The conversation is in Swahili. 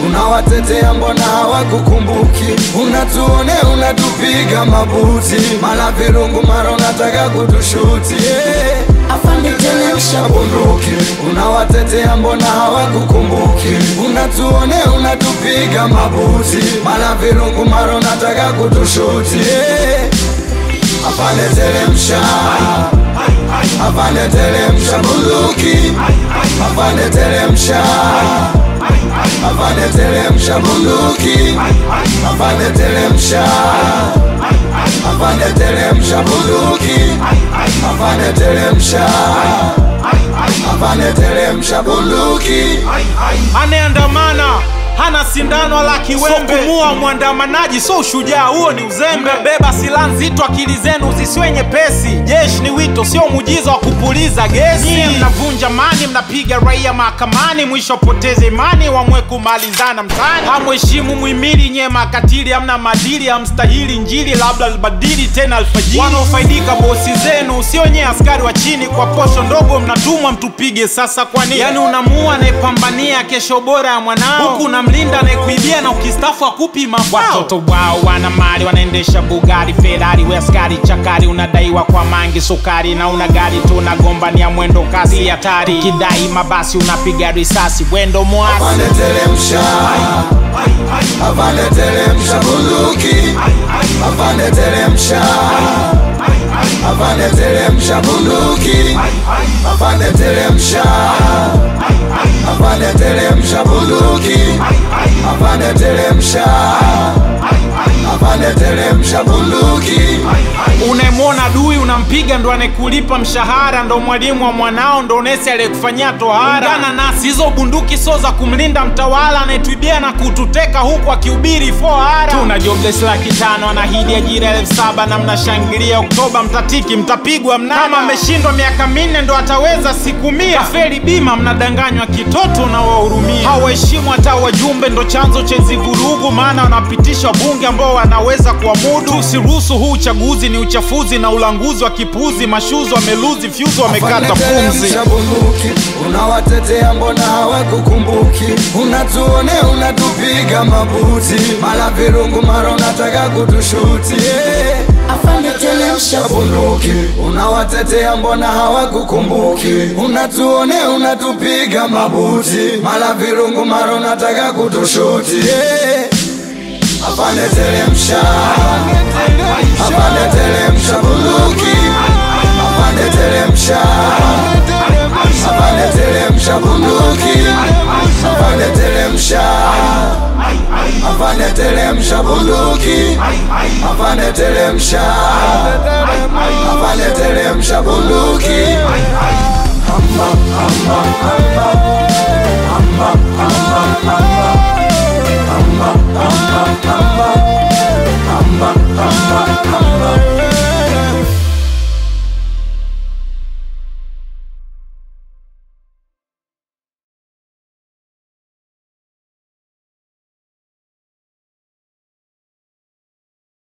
unawatetea mbona hawakukumbuki? Unatuone unatupiga mabuti, mara virungu mara unataka kutushuti yeah. afande teremsha bunduki unawatetea mbona hawakukumbuki? Unatuone unatupiga mabuti, mara virungu mara unataka kutushuti yeah. Afande teremsha, afande teremsha bunduki, afande teremsha, afande teremsha bunduki, afande teremsha, afande teremsha bunduki, afande teremsha, afande teremsha bunduki. anayeandamana hana sindano wala kiwembe. So kumua mwandamanaji so ushujaa, huo ni uzembe. Beba silaha nzito, akili zenu zisiwe nyepesi. Jeshi ni wito, sio muujiza wa kupuliza gesi. Nyie mnavunja mani, mnapiga raia mahakamani, mwisho poteze imani, wamwe kumalizana mtaani. Hamheshimu muhimili, nyie makatili, hamna madili, hamstahili njili, labda libadili tena alfajiri. Wanaofaidika bosi zenu, sio nyie askari wa chini, kwa posho ndogo mnatumwa mtupige. Sasa kwa nini? Yani unamua anayepambania kesho bora ya mwanao, huku unamlinda anayekuibia na ukistafu akupi mafao. Watoto wao wana mali, wanaendesha Bugari, Ferrari, we askari chakari, unadaiwa kwa mangi sukari, na una gari tu unagombania mwendo kasi hatari, kidai mabasi unapiga risasi, wendo mwasi Afande teremsha, afande teremsha bunduki, afande teremsha, afande teremsha bunduki, afande teremsha, afande teremsha bunduki, afande teremsha, afande teremsha bunduki. unayemwona adui unampiga, ndo anayekulipa mshahara, ndo mwalimu wa mwanao, ndo nesi aliyekufanyia tohara. Ungana nasi, hizo bunduki sio za kumlinda mtawala anayetuibia na kututeka huku akihubiri fohara. Tuna jobless laki tano, anahidi ajira elfu saba na mnashangilia Oktoba, mtatiki, mtapigwa mnada. Kama ameshindwa miaka minne ndo ataweza siku mia. Kafeli bima, mnadanganywa kitoto na wahurumia. Hawaheshimu hata wajumbe, ndo chanzo cha hizi vurugu, maana wanapitisha wabunge ambao wanaweza kuamudu. Tusiruhusu huu uchaguzi, ni uchafuzi na ulanguzi wa kipuzi. Mashuzi wameluzi fyuzi, wamekata pumzi. Teremsha bunduki, unawatetea mbona hawakukumbuki? Unatuone unatupiga mabuti, mara virungu mara unataka kutushuti yeah. afande teremsha bunduki unawatetea mbona hawakukumbuki? Unatuone unatupiga mabuti, mara virungu mara unataka kutushuti yeah. Afande teremsha, afande teremsha bunduki, afande teremsha, afande teremsha bunduki, afande teremsha, afande teremsha bunduki, afande teremsha, afande teremsha bunduki.